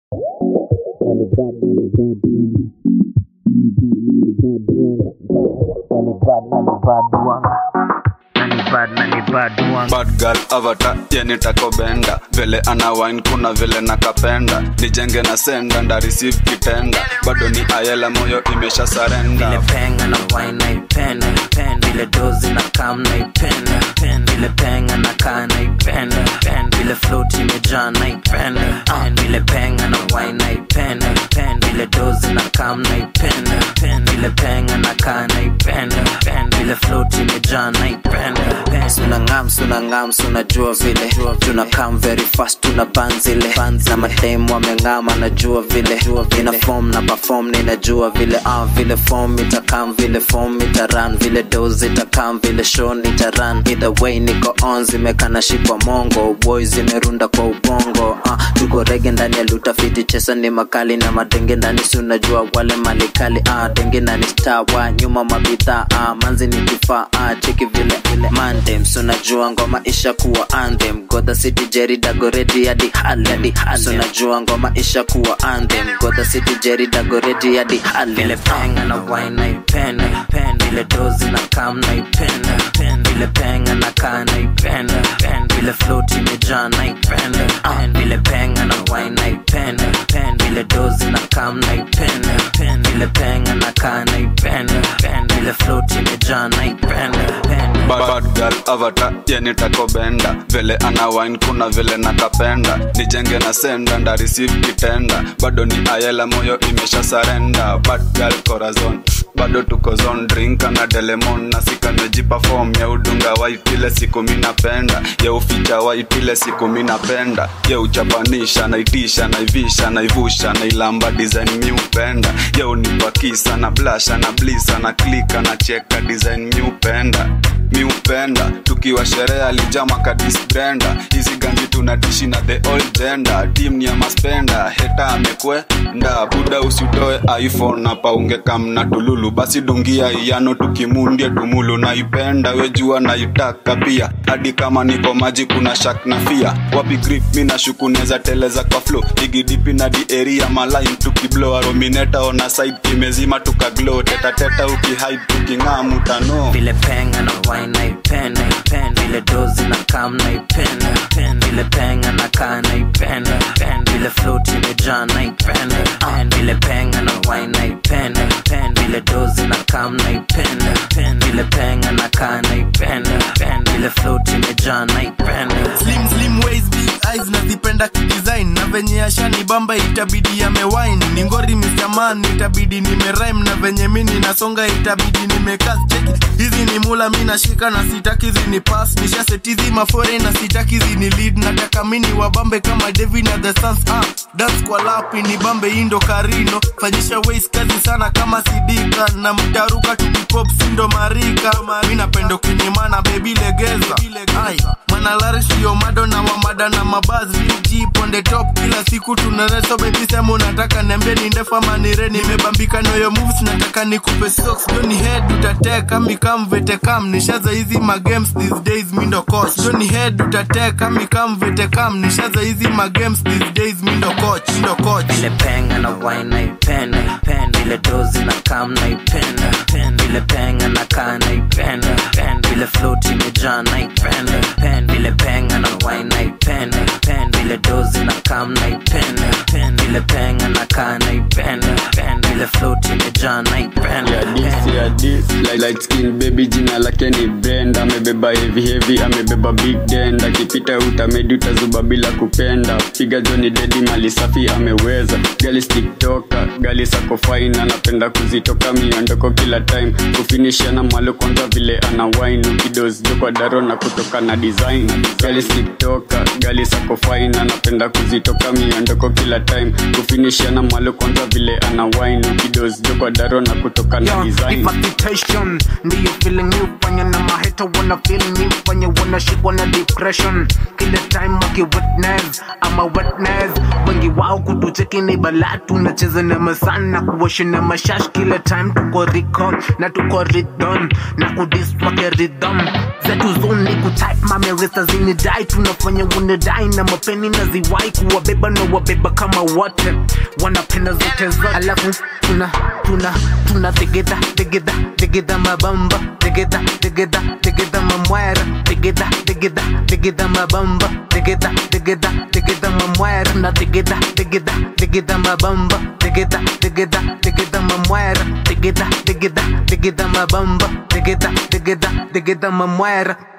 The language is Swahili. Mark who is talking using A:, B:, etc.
A: bad girl avatar yani takobenda vile ana wine kuna vile nakapenda nijenge na senda nda receive kitenda bado ni ayela moyo imesha
B: vile
A: sarenda
B: penga na wine naipenda penda vile dozi na kam naipenda penda vile penga na kaa naipenda penda vile float imejaa naipenda penda vile penga na wine naipenda penda vile dozi na kam naipenda penda vile penga na kaa naipenda penda vile float imejaa naipenda penda suna ngam suna ngam suna jua vile tuna come very fast tuna ban zile na mademu wameng'ama najua vile ina form na perform ninajua vile ah vile form itakam vile form itaran vile dose itakam vile show nitaran either way niko on zimekana shikwa mongo boy zimerunda kwa ubongo ah tuko rege ndani ya lutafiti chesa ni makali na madenge ndani si unajua wale malikali ah denge ndani star wa nyuma mabidhaa ah manzi ni kifaa ah cheki vile vile mandem si unajua ngoma isha kuwa anthem goda city jerry dagoreti hadi hali hadi hali si unajua ngoma isha kuwa anthem goda city jerry dagoreti hadi hali vile penga na wine naipenda penda vile dozi na kam naipenda penda vile penga na kaa naipenda penda vile float imejaa naipenda penda vile penga na wine naipenda penda vile dozi na kam naipenda penda vile penga na kaa naipenda penda vile float imejaa naipenda penda
A: Bad, bad girl avatar yani takobenda vile ana wine kuna vile nakapenda nijenge na senda nda receive kitenda bado ni ayela moyo imesha sarenda bad girl corazon bado tuko zone drink na delemon na sikamejipa form ya udunga white ile siku minapenda ya uficha white ile siku minapenda ya uchapanisha naitisha naivisha naivusha nailamba design miupenda ya unipakisa na blasha na blisa na klika na cheka design miupenda miupenda tukiwa sherehe alijama kadisbrenda hizi ganji tunadishi na the old gender team ni ya maspenda heta amekwenda buda usitoe iphone na paunge kamna tululu basi dungia iyano tukimundie tumulu naipenda wejua naitaka pia hadi kama niko maji kuna shak na fia wapi grip mi nashuku neza teleza kwa flow igidipi na di area malain tukiblo aromineta ona side kimezima tukaglo tetateta ukihide tuking'aa mutano
B: vile penga na wine naipenda penda vile dozi na kam naipenda penda vile penga na kaa naipenda penda vile float imejaa naipenda penda vile penga na wine naipenda penda vile dozi na kam naipenda penda vile penga na kaa naipenda penda vile float imejaa naipenda
C: slim slim waist big eyes nazipenda kidesign na venye ashani bamba itabidi yamewine ni ngori Mr. Man itabidi nimerime na venye mini nasonga itabidi nimekas cheki hizi ni mula mi nashika na sitaki zini pass nishasetizi mafore na sitaki zini lead nataka mini wabambe kama Devi na the Suns ah dance kwa lapi ni bambe indo karino fanyisha waist kazi sana kama sidika na mtaruka tukipop sindo marika mi napenda kinyimana baby legeza ai manalarisio mado na wamada na mabazi vg on the top kila siku tunareso baby sema unataka niambie ni ndefu ama ni re nimebambika noyo moves nataka nikupe socks joni head utateka mikam vetekam nishaza hizi magames these days mindo coach joni head utateka mikam vetekam nishaza hizi magames these days mindo coach mindo coach
B: vile penga na wine naipenda penda vile dozi na kam naipenda penda vile penga na kaa naipenda penda vile float imejaa naipenda penda vile penga na wine naipenda penda vile dozi na kam naipenda penda vile penga na kaa naipenda penda vile float imejaa naipenda
D: ya this ya this light, light skin baby jina lake ni Brenda amebeba heavy heavy amebeba big dend akipita utamedi utazuba bila kupenda piga joni dedi mali safi ameweza gali tiktoka gali sako fine anapenda kuzitoka miondoko kila time kufinishiana mwalo kwanza vile ana wine ukidosjo kwa daro na kutoka na design gali tiktoka gali sako fine anapenda kuzitoka miondoko kila time kufinishiana mwalo kwanza vile ana wine ukidosjo kwa daro na kutoka na
E: Yeah,
D: design
E: reputation depression ndiyo feeling mi ufanya na maheta wana feel mi ufanya wanashikwa na depression kila time waki witness ama witness wengi wao kutucheki ni balaa tunacheza na masana kuwasha na mashash kila time tuko record na tuko rhythm na kudis wake rhythm zetu zoni kutype mameresa zinidai tunafanya unidai na mapeni na ziwai kuwabeba na wabeba kama wote wanapenda zote zote alafu tuna tuna tuna tegeda tegeda tegeda mabamba tegeda tegeda tegeda mamwera tegeda tegeda tegeda mabamba tegeda tegeda tegeda mamwera na tegeda tegeda tegeda mabamba tegeda tegeda tegeda mamwera tegeda tegeda tegeda mabamba tegeda tegeda tegeda mamwera